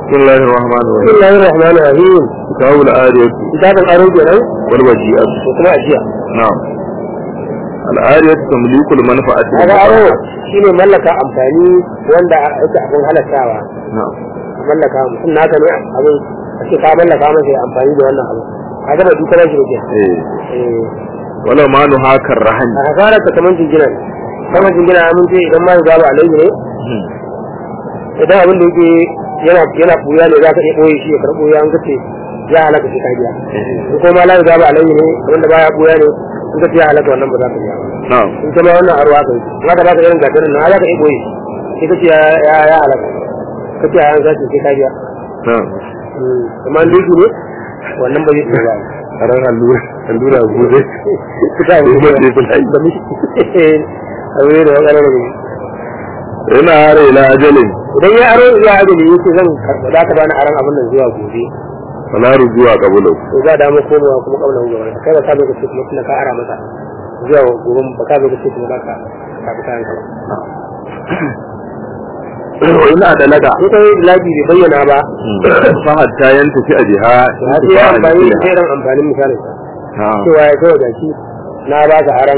بسم الله الرحمن بسم الرحيم الله الرحمن الرحيم كتاب الآرية kitabun aro kenan والوجيئة da kuma ajiya نعم الآرية تمليك المنفعة kaga aro المباحة. shine mallaka amfani wanda ake abin halattawa نعم mallaka mutum naka ne abin a ce ka mallaka masa ya amfani da wannan abu kaga ba duka shi ne إيه. eh ولا ما نهاك الرهن a hasara ta kaman jingina ne kaman jingina mun ce idan ma ya zaba alaihi ne idan abin da yake yana yana buya ne za ka iya boye shi ya karbo ya an kace ya halaka shi ka biya in kuma la ya zaba alaihi ne wanda baya buya ne in kace ya halaka wannan ba za ka biya ba نعم in kuma wannan arwa kai in aka baka irin gatarin nan za ka iya boye shi kace ya ya ya halaka kace ya an zaci sai ka biya نعم amma duki ne wannan ba zai iya ba ran allura allura gobe suka yi Kuma ce kun hayi. da mi abu ne da ya ƙarar da ina hare ila ajalin idan ya aro ya ajali yake zan karɓa za ka bani aron abin nan zuwa gobe wala rujuwa qabulu to za da mu komawa kuma kabla mu gaba kai ba ka zo ka ce kuma tunda ka ara masa zuwa gobe ba ka zo ka ce kuma ba ka ka fita yanka ba ina da laga in kai laji bai bayyana ba fa hatta yanta fi ajiha to har sai ya amfani da irin amfanin misalin sa na'am cewa ya kawai gashi na ba ka aron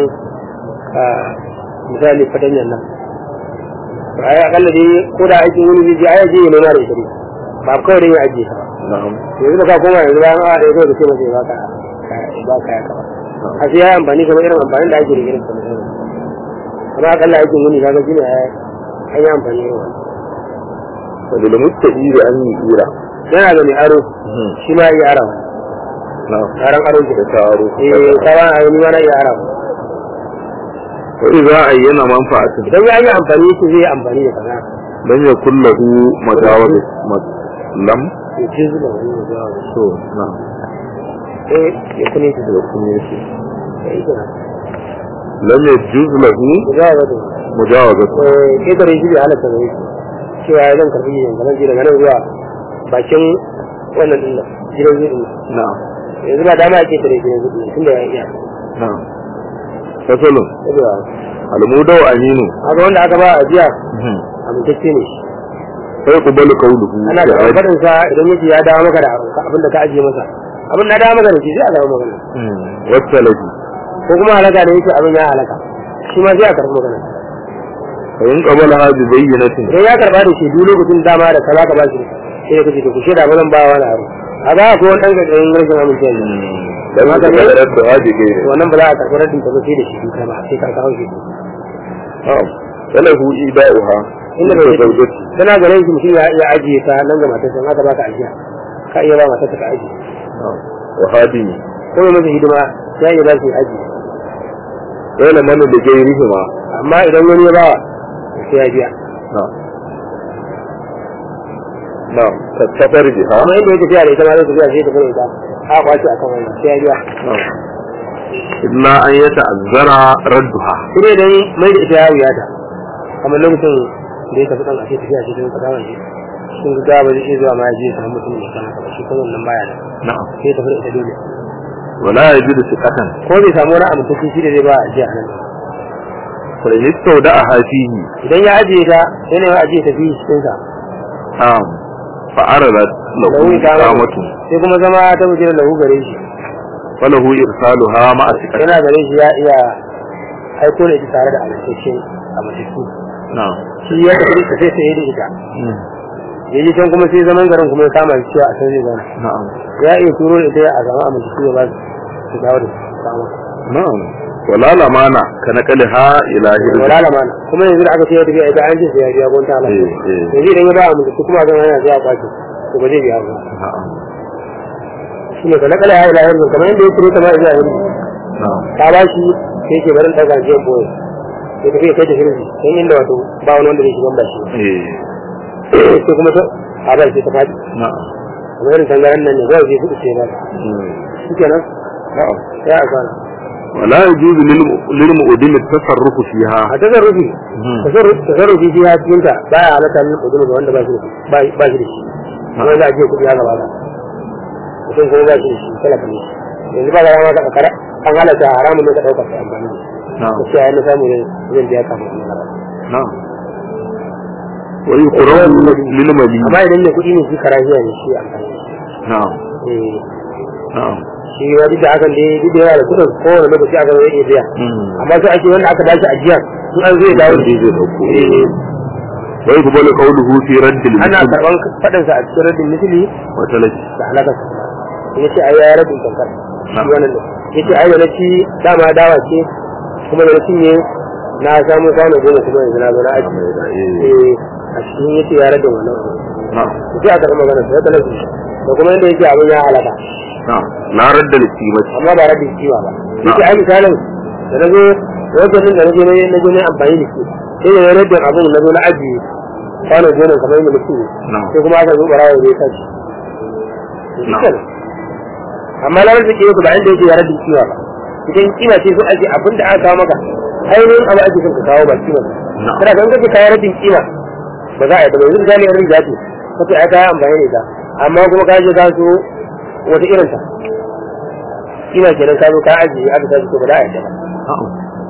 misali fatanyan nan to ai akalla dai ko da aikin wani zai je ai je ya nuna da ita ne ba kawai dai ya ajiye ka ba na'am yanzu da ka koma yanzu bayan awa ɗaya kawai da ce masa ya baka ba ka ya kaba a sai ya yi amfani kamar irin amfanin da ake da irin kamar irin amma akalla aikin wuni kaga shine ya an yi amfani irin wannan da da mustaqi da an yi ira yana da mai aro shi ma ya yi arawa na'am aron aro ke da taro eh kawan a ni ma na iya arawa wa idza ayyana manfa'atin idan ya yi amfani shi zai yi amfani da kaza lam yakul lahu majawaz lam ya ce zuba wani ya zuwa wani so na'am eh ya kune shi da kuma yake ya yi kira lam yajuz lahu ya zuwa wani mujawazat eh ketare shi bai halatta da yake cewa ya zan karbi yin kamar daga nan zuwa bakin wannan din nan gidan zuwa din nan na'am yanzu ba dama ake tare gidan zuwa din tunda ya iya na'am fasalun saboda almudau aminu haka wanda aka ba ajiya amintacce ne shi sai kubalu qawluhu ana da faɗin sa idan yace ya dawo maka da abin da ka ajiye masa abin na dawo maka da shi sai a dawo magana wasalaji ko kuma halaka da yake abin ya halaka shi ma sai a karɓi magana fa in qabala hadi bayyinatin idan ya karɓa da shi duk lokacin dama da kaza ka ba shi sai ka ce to ku shaida ba zan ba wa na aro a ga ko wani ɗan ƙarƙarin rashin amincewa ne dan haka ne da hadi gairi wannan ba za a karɓi raddin ka ba sai da shi duka ba sai ka kawo shi na'am salahu ida'uha inda bai yi zawjati tana ganin shi mutum ya iya ajiye ta nan ga matarsa haka ba ka ajiya ka iya ba matarsa ka ajiye na'am wa hadimi ko mai masa hidima ya iya ba shi ajiye wala man da gairihima amma idan wani ya bawa sai ya biya na'am na'am tasafar biha amma inda ya tafiya da ita ma zai tafiya sai ya tafi da ita a kwace akan wannan sai ya biya na'am illa an yata'azzara radduha sai dai dan mai da ita ya wuya ta kamar lokacin da ya tafi dan ake tafiya shi don kadawa shi sun ga ba zai iya zuwa ma ya je ya samu mutum ya kana ba shi kan wannan baya da na'am sai ya tafi da ita dole wala yajidu siqatan ko bai samu wani abu tafi shi da zai ba a jiya nan fa yastawda'a fihi idan ya ajiye ta sai ne ya ajiye ta fi cikin sa na'am fa aradat lahu lahu iqamatu sai kuma zama ta bujira lahu gare shi falahu irsaluha ma'a siqati yana gare shi ya iya aiko da ita tare da amintacce a matattu na'am shi ya tafi da sai sai da ita ya ji can kuma sai zaman garin kuma ya kama shi cewa a san zai zauna na'am ya iya turo da ita a zama amintattu ya ba su su dawo da su kama na'am wala lamana ka naqaliha ila hirzi wala lamana kuma yanzu da aka ce ya tafi ita an ce sai ya biya gonta ala eh eh yanzu idan ya ba amintattu kuma zama yana zai a kwace to ba zai biya ba na'am shi ne ka nakala ya ila yanzu kamar yadda ya turo ta ma ila yanzu na'am ta ba shi sai ke barin ɗaga jiyan boye ya tafi ya kai ta hirzi sai inda wato ba wani wanda zai shigan ba shi eh sai kuma ta a bar sai ta faɗi na'am kamar irin tangaran nan ne zai zai kuɗi sai ba mm, shi kenan na'am ya a kwana wala yajuzu lil lil mu'dim at-tasarrufu fiha a tasarrufi Mhm. tasarrufi tasarrufi shi ya cikin ta baya halatta min kuɗi ga wanda ba shi da shi ba ba shi da shi kuma za a je kuɗi ya gaba ba mutum kuma ba shi da shi talaka ne yanzu ba ga rama ka kara an halatta haramun ne ka ɗauka ka amfani da shi na'am gaskiya ya na samu ne zan biya kafin in halatta na'am wa yuqrabu lil mali amma idan mai kuɗi ne shi karahiya ne shi amfani na'am eh na'am shi ya duk da hakan dai duk da yana da kuɗin kowane lokaci aka zai iya biya amma sai ake wanda aka dace ajiya in an zai dawo da shi zai dauko Eh, wa yuqbalu qawluhu fi radd al ana karɓan faɗinsa a cikin rabin misali wa talaki da halakarsa ya ce ai ya rabin kankar shi wannan da ya ce ai da na ci dama dawa ce kuma da na cinye na samu kwano goma kuma yanzu na zo na aji eh a cikin ya ce ya rabin wannan na'am sai aka rama magana sai talabi da kuma yadda yake abin ya halaka na'am la radd al qimati amma ba rabin kiwa ba yake ai misalin da na zo wajen nan da na je na na je na amfani da shi sai da ya rabin abin na zo na aji kwano goma kamar yadda mutum na'am sai kuma aka zo barawa zai tashi na'am amma na rarrake yau ba inda yake ya rabin kiwa ba idan kima ce so ake abin da aka kawo maka ainihin abu ake son ka kawo ba kima ba na'am kada kan kace kayan rabin kima ba za a yi ba yanzu misali yan riga ce kace ai kayan amfani da ita amma kuma ka je ka so wata irin ta kima kenan ka zo ka ajiye aka tashi to ba za a yi ba na'am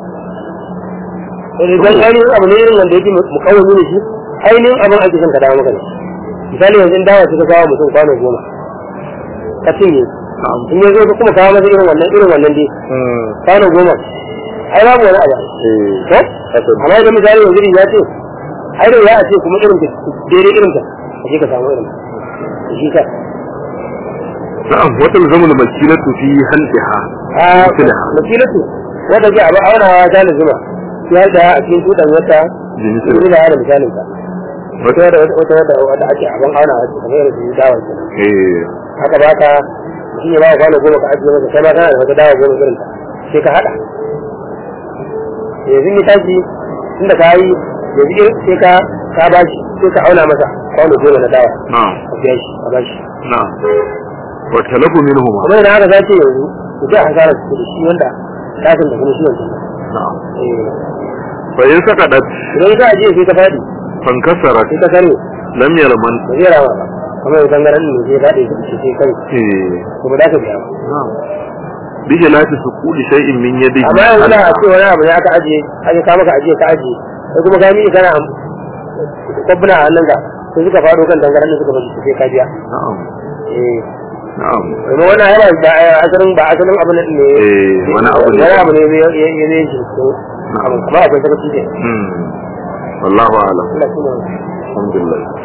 idan ainihin abu ne irin wanda yake mukawwami ne shi ainihin abin ake son ka dawo maka ne misali yanzu dawa ce ka kawo mutum kwano goma ka cinye na'am in ya zo ka kuma kawo masa irin wannan irin wannan dai kwano goma ai babu wani abu eh ko amma idan misali yanzu riga ce ai da ya a ce kuma irin ta daidai irin ta ka je ka samu irin ta shi ka na'am wa talzamu al makilatu fi halqiha a Misalha. makilatu wanda ke abu aunawa ta lazima ya da a cikin tudan wata Jinsi. yanzu da hada misalin ka wata wata wata wata wata ake abin aunawa ce kamar irin su dawar ke eh haka ba ka mutum ya ba ka kwano goma ka ajiye masa kai ma kana da wata dawa goma irin ta sai ka hada yanzu ya tashi tunda ka yi yanzu irin sai ka ka ba shi sai ka auna masa kwano goma na dawa na'am a biya shi a ba shi na'am wa talabu minhuma kuma idan haka zace yanzu ku ji hasara su da shi wanda tashin da kuma shi wancan na'am eh fa in sakadat idan ka ajiye sai ka fadi fankasarat sai ka kare lam yalman ba zai rama ba kamar idan garan ne sai fadi sai sai kai eh to ba za ka biya ba na'am bi jalati suquli shay'in min yadihi amma yanzu da a ce wani abu ne aka ajiye aka ka maka ajiye ka ajiye sai kuma ka miƙe kana kwabbuna a hannun ka sai suka faɗo kan dangaren da suka bashi sai ka biya na'am eh na'am kuma wannan yana ba asalin ba asalin abu ne eh wani abu ne wani abu ne ya ya ne shi amma akwai sakaci ne hmm wallahu a'lam Allah shi ne alhamdulillah